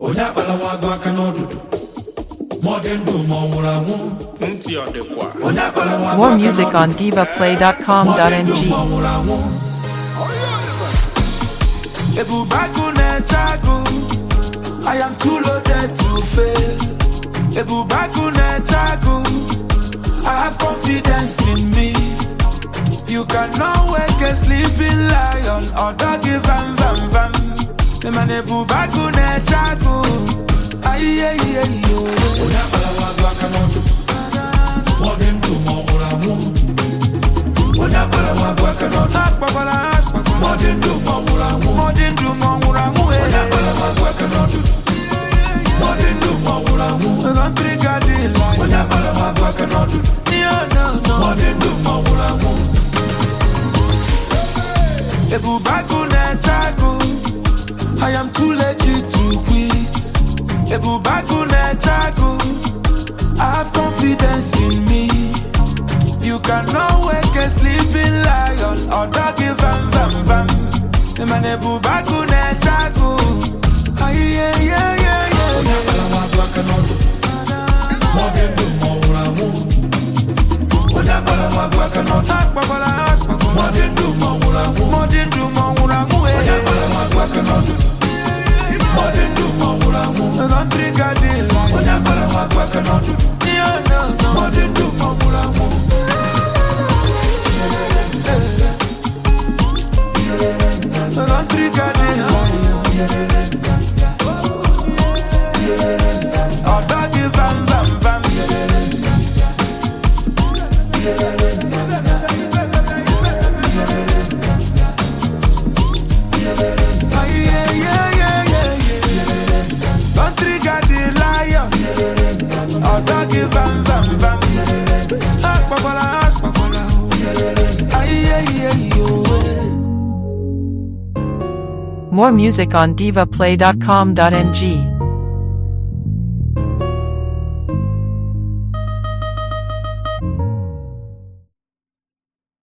onye akpala nwa agụ aka n'ọdụdụ ma ọ dị ndụ ma ọ nwụrụ anwụ ntị ọ dịkwa onye akpala nwa agụ More aka music on n'ọdụdụ ma ọ dị ndụ divaplay.com.ng. ma ọ nwụrụ anwụ Ebubagu na-eche agụ I am too loaded to fail Ebubagu na-eche agụ I have confidence in me You cannot wake a sleeping lion or doggy vam vam vam The man Ebubagu na-eche agụ Ayiyeyiyeyo onye akpala nwa agụ aka n'ọdụdụ ma ọ dị ndụ ma ọ nwụrụ anwụ onye akpala nwa agụ aka n'ọdụdụ Akpakwala akpakwala ma ọ dị ndụ ma ọ nwụrụ anwụ Ma ọ dị ndụ ma ọ nwụrụ anwụ onye eh. akpala nwa agụ aka n'ọdụdụ ma ọ dị ndụ ma ọ nwụrụ anwụ Country garden lion onye akpala nwa agụ aka n'ọdụdụ Yeah, no, no. ma ọ dị ndụ ma ọ nwụrụ anwụ Ebubagu na-eche agụ I am too legit to quit Ebubagu na-eche agụ I have confidence in me You cannot wake a sleeping lion or doggy vam vam vam The man Ebubagu na-eche agụ Aye, yeah, yeah, yeah, yeah. onye akpala nwa agụ aka n'ọdụdụ ma ọ dị ndụ ma ọ nwụrụ anwụ onye akpala nwa agụ aka n'ọdụdụ Akpakwala, ma akpakwala. ọ dị ndụ ma ọ nwụrụ anwụ Ma ọ dị ndụ ma ọ nwụrụ anwụ eh. onye akpala nwa agụ aka n'ọdụdụ ma ọ dị ndụ ma ọ nwụrụ anwụ Country garden lion onye akpala nwa agụ aka n'ọdụdụ Yeah, no, no. ma ọ dị ndụ ma ọ nwụrụ anwụ Country garden lion Oh, doggy vam vam vam Ah, yeah, yeah, yeah, yeah, yeah. Country garden lion Oh, doggy vam vam vam Akpakwala, akpakwala Ah, yeah, yeah, yeah, yeah. More music on divaplay.com.ng.